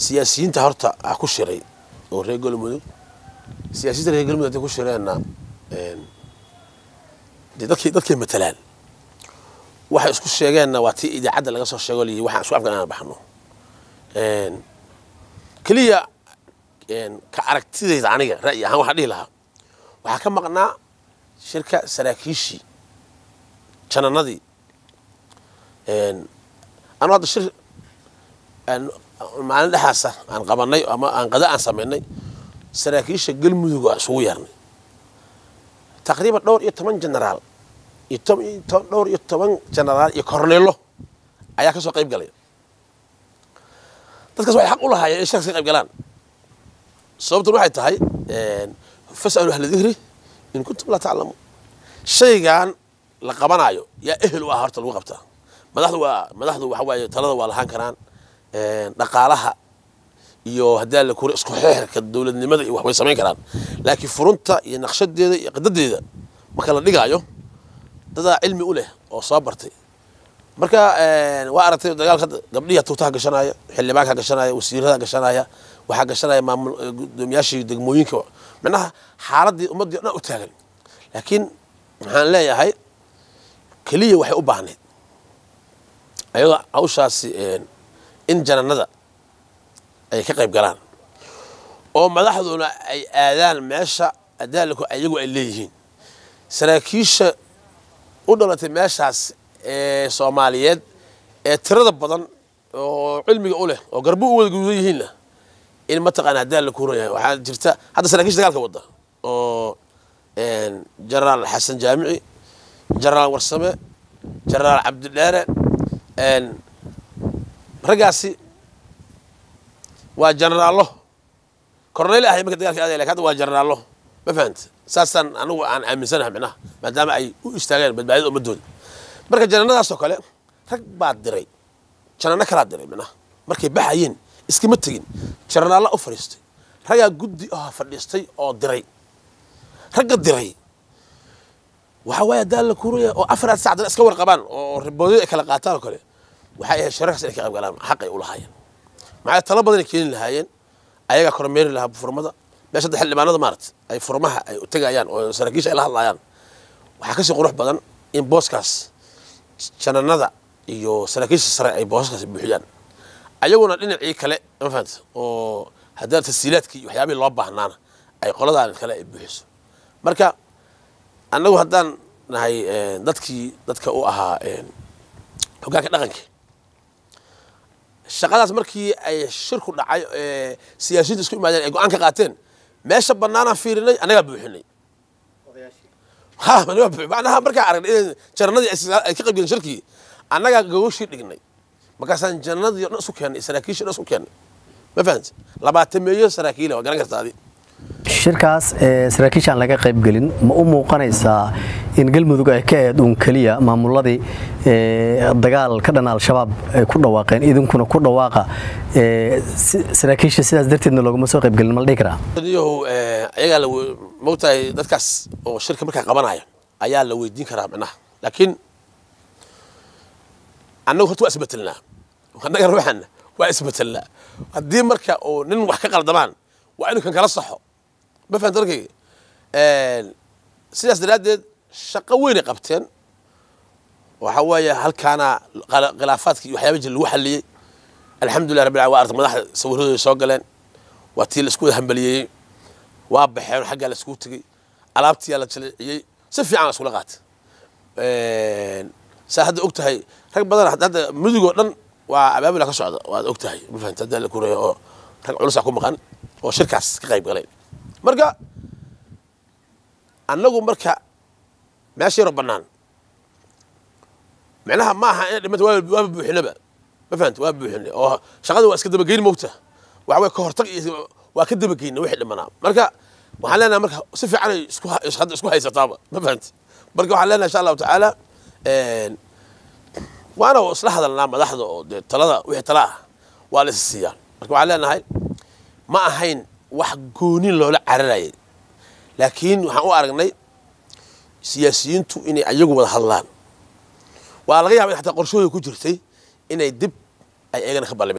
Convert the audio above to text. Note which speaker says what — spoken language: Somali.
Speaker 1: siyaasiyiinta horta ah ku shiray oo reer galmudug siyaasiyiinta reer galmudug hadday ku shireenna dee dadkay dadkay matalaan waxay isku sheegeenna waa tii idaacadda laga soo sheego liyi waxaan isku afgan inaan baxno keliya ka aragtidayda aniga ra'yi ahaan waxaan dhihi lahaa waxaa ka maqnaa shirka saraakiishii jananadii anu hadda shir maalin dhexaasa aan qabanay ama aan qada aan samaynay saraakiisha galmudug aan isugu yeernay taqriiban dhowr iyo toban genaraal iyo dhowr iyo toban genaraal iyo korneelo ayaa ka soo qayb galay dadkaas waxay xaq u lahaayeen in shirkas ka qayb galaan sababtun waxay tahay fasalu ahla dikri in kuntum laa taclamuun shaygan la qabanaayo yaa ehel u ah horta lagu qabtaa madaxdu waa madaxdu waxa waaye talada waa lahaan karaan dhaqaalaha iyo haddii la kura isku xeexirka dowladnimada iyo wax way samayn karaan laakiin furunta iyo naqshadeeda iyo qadadeeda marka la dhigaayo dadaa cilmi u leh oo soo bartay marka waa aragtay dagaalka gabdhiya tuutaha gashanaya xildhibaanka gashanaya wasiirada gashanaya waxaa gashanaya maamul gudoomiyaashii degmooyinka macnaha xaaladii ummaddii o dhan u taagan laakiin waxaan leeyahay keliya waxay u baahnayd ayadoo hawshaasi in jananada ay ka qayb galaan oo madaxduna ay aadaan meesha adaalku ayagu ay leeyihiin saraakiisha u dhalatay meeshaas ee soomaaliyeed ee tirada badan oo cilmiga u leh oo garbo u wada guudan yihiinna in mataqaana hadaa la kuuran yahay waxaa jirta hadda saraakiisha dagaalka wadda oo jenaraal xasan jaamici jenaraal warsame jenaraal cabdidheere raggaasi waa jenaraallo korneyl ahay marka dagaalka aadaya lakin hadda waa jenaraallo ma fahanta saasaan anigu aan aaminsanahay micnaha maadaama ay u istaageen badbaadida ummadooda marka jananadaasoo kale rag baa diray janano kalaa diray micnaha markay baxayeen iskama tegin janaraalla u fadhiistay raggaa guddi ah fadhiistay oo diray ragga diray waxa waaye hadaa la kuuraya oo afaraad sac dana iska warqabaan oo riboodyada ay kala qaataan oo kale waxay ahayd shirarkaas inay ka qayb galaan xaqay u lahaayeen maxay talo badanay keeni lahaayeen ayagaa kormeeri lahaa furmada meesha hadda xildhibaanada maarata ay furmaha ay u tegayaan oo saraakiisha ay la hadlayaan waxaa kasii qurux badan in booskaas jananada iyo saraakiisha sare ay booskaas buuxiyaan ayaguna dhinacii kale ma fahanta oo haddana tasiilaadkii iyo waxyaabihii loo baahnaana ay qoladaan kale ay buuxiso marka annagu haddaan nahay dadkii dadka u ahaa hoggaanka dhaqanka shaqadaas markii ay shirku dhacay siyaasiyiinta isku imaadeen ay go-aan ka qaateen meesha bannaanaan fiirinay annagaa buuxinay ha macnaha markaa aragnay in jananadii ay ka qaybgaleen shirkii annagaa gawashii dhignay markaasaan jananadii o dhan isu keennay saraakiishii dhan isku keennay ma fahanta labaatameeyo saraakiila waa garan karta adi
Speaker 2: shirkaas saraakiishaan laga qaybgelin ma u muuqanaysaa in galmudug ay ka eed uun keliya maamuladii dagaal ka dhan al-shabaab ay ku dhawaaqeen idinkuna ku dhawaaqa saraakiisha sidaas darteedna loogama soo qaybgelin ma la dhihi karaa
Speaker 1: yahow ayagaa la mogtahay dadkaas oo shirka markaa qabanaya ayaa la weydiin karaa micnaha laakiin annagu horta waa isbetelnaa annaga ruuxana waa isbetelnaa haddii marka oo nin wax ka qaldamaan waa inu kan kala saxo ma fahamta arkayga sidaas daraaddeed shaqo weynay qabteen waxa weeye halkaana khilaafaadkii iyo waxyaaba jir lagu xalliyey alxamdulilah rabbil alamin waa artay madaxda sawiradooda soo galeen waa tii la isku wada hambaliyeeyey waa baxeen xaggaa la iskugu tegey alaabtiyaa la jaleeciyey si fiican la iskula qaatay saa hadda og tahay rag badan hadda mudugoo dhan waa abaabula ka socda waad og tahay ma fahamta hadda la kureeyo oo rag culusaa ku maqan oo shirkaas ka qayb galeen marka annagu marka meesha yaroo bannaan micnaha ma aha in dhimata waaba buuxinaba ma fahamta waa buuxinay oo shaqada waa iska dabageyn mogta waxa weye ka hortag iyo waa ka dabageyna wixii dhimanaa marka waxaan leenahay marka si fiican ay isku hadda isku haysataaba ma fahamta marka waxaan leenahay insha allahu tacaala waana isla hadalnaa madaxda oo dee talada wixii tala ah waa la is siiyaan marka waxaan leenahay ma ahayn wax goonin loola cararayay laakiin waxaan u aragnay siyaasiyiintu inay ayagu wada hadlaan waa laga yaaba in xataa qorshooda ku jirtay inay dib ay eegana ka balli